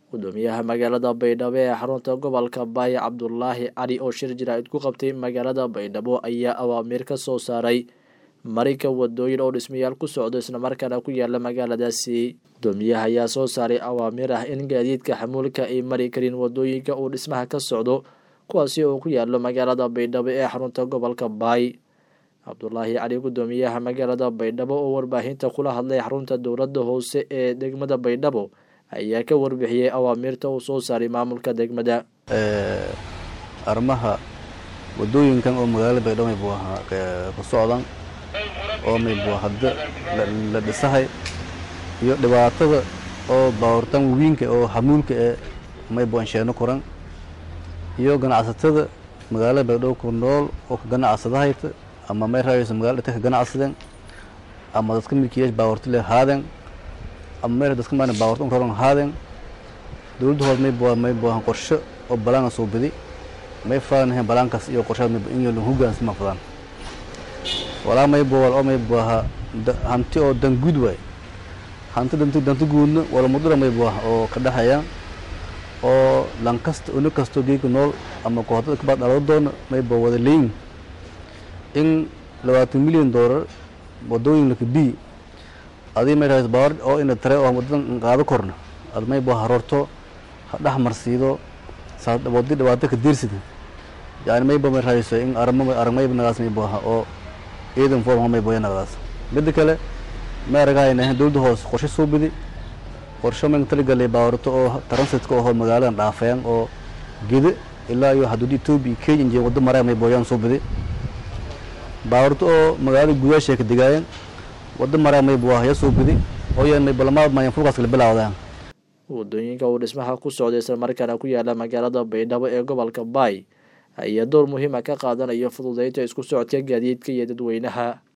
gudoomiyaha magaalada baydhabo ee xarunta gobolka baay cabdulaahi cali oo shir jaraa'id ku qabtay magaalada baydhabo ayaa awaamiir ka soo saaray marinka wadooyin oo dhismayaal ku socdo islamarkaana ku yaala magaaladaasi gudoomiyaha ayaa soo saaray awaamiir ah in gaadiidka xamuulka ay mari karin wadooyinka uu dhismaha ka socdo kuwaasi oo ku yaalo magaalada baydhabo ee xarunta gobolka baay cabdulaahi cali gudoomiyaha magaalada baydhabo oo warbaahinta kula hadlay xarunta dowladda hoose ee degmada baydhabo ayaa ka warbixiyey awaamiirta uu soo saaray maamulka degmada arrimaha wadooyinkan oo magaalada baydhabo maybu ahaa ku socdan oo maybu hadda la dhisahay iyo dhibaatada oo baawartaan wawiinka oo hamuulka ee maybu ansheeno koran iyo ganacsatada magaalada baydhabo ku nool oo ka ganacsadahayta ama may raayayso magaalada dhita ka ganacsadeen ama dadka milkiyeesh baawarta le haadeen ama meel dadka maan baawarta un raran haadeen dowladda hood may bua may buahan qorshe oo balaanga soo bidi may faanahayn balaankaas iyo qorshaad may in lan hogaansama fadaan walaa may buwal oo may buaha hanti oo dan guud waay hanti danti danti guudna wala mudura may buaha oo ka dhexeeyaan oo lan kasta uni kastoo geeka nool ama kooxdada kabaad dhalado doona may bua wada leeyin in labaatan milyan doolar wadooyin laka bi adii may rahayso baawar oo ina tare oo wadadan qaado korna ad may bua haroorto ha dhex marsiido wadi dhibaato ka diirsida yani mayba may rahayso in arama aragmayba nagaas may buaha oo ciidan foorma may boya nagadaas midda kale may aragahayna dowladda hoose qorshe soo bidi qorshe may taligalay baawarto oo transitka oo magaaladan dhaafayaan oo gede ilaa iyo xuduudda etoobiya kenya injee waddo maraya may booyaan soo bidi baawarto oo magaalada gudaasha ka degaayeen waddo maraya may buaha ya soo bidi oo yan may balamaad mayan fulkaas kala bilaawdaan wadooyinka uu dhismaha ku socday islamarkaana ku yaala magaalada baydhabo ee gobolka baay ayaa door muhiima ka qaadanayo fududeynta isku socodka gaadiidka iyo dadweynaha